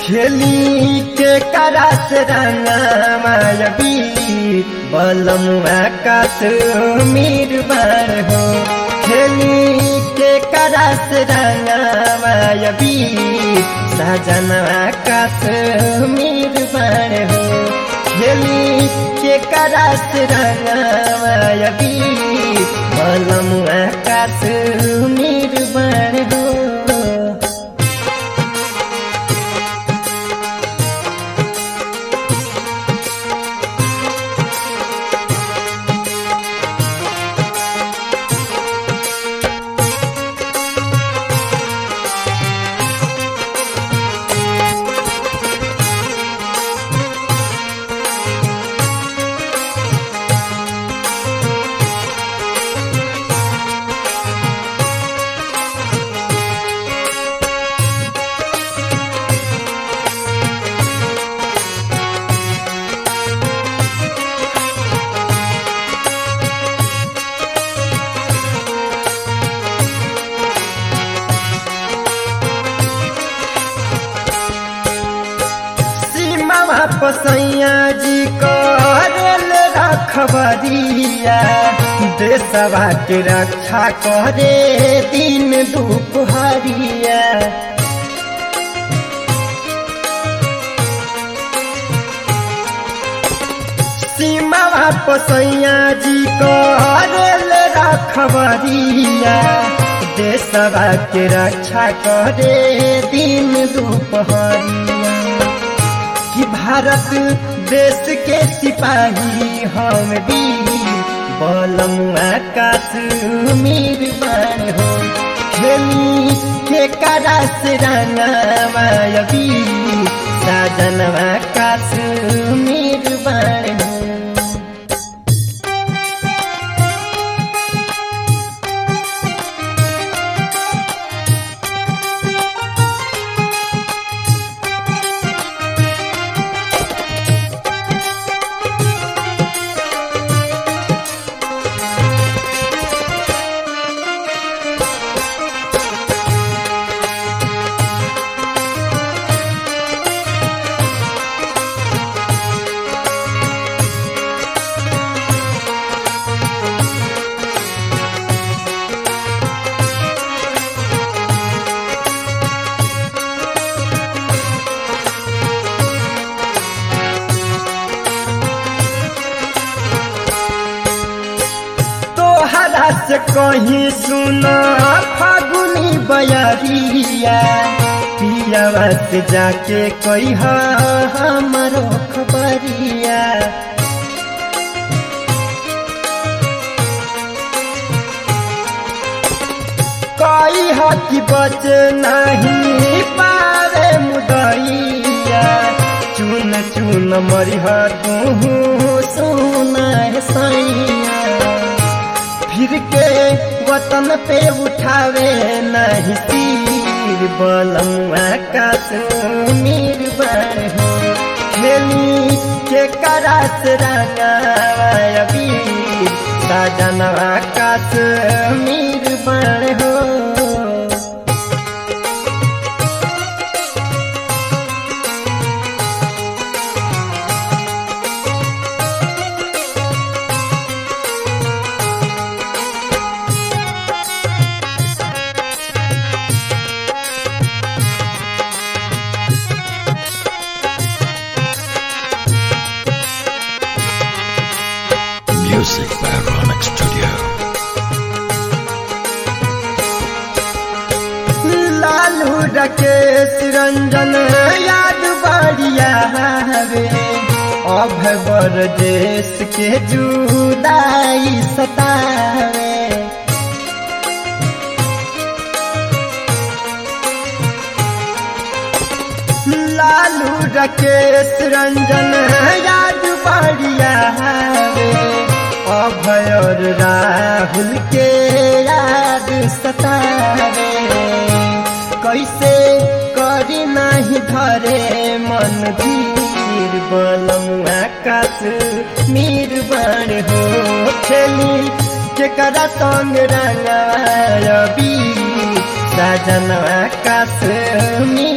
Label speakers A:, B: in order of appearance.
A: खेली के करास रंगमायबी बलम आकाश मीर बार हो खेली के करास रंगमायबी साजन आकाश मीर बार हो खेली के करास रंगमायबी बलम आकाश मीर बार हो पसैया जी करल रखबरिया देशवा के रक्षा करे दिन दुपहरिया सीमा पसैया जी करल रखबरिया देशवा के रक्षा करे दिन दुपहरिया कि भारत देश के सिपाही हम भी बलम आकाश मीर बार हो खेली के करास रंगमायबी साजन आकाश मीर बार हो से कहीं सुना फागुनी बयरिया पियावा से जाके कही हमारो खबरिया कई हकी बच नहीं पारे मुदैया चुन चुन मरिह तू सुना सैया फिर के वतन पे उठावे नहीं तीर बलम आकाश मीर बार हो खेली के करास रंगावी साजन आकाश मीर बार हो
B: Music by Ronak Studio.
A: Lalu रकेश Ranjan याद बढ़िया रे अभवर देश के जुदाई सतावे लालू रकेश रंजन याद बढ़िया रे अभयर राहुल के याद सतावे कैसे करी नहीं धरे मन धीर बलम आकाश मीर बन हो खेली केकरा संग रंगायबी साजन आकाश मीर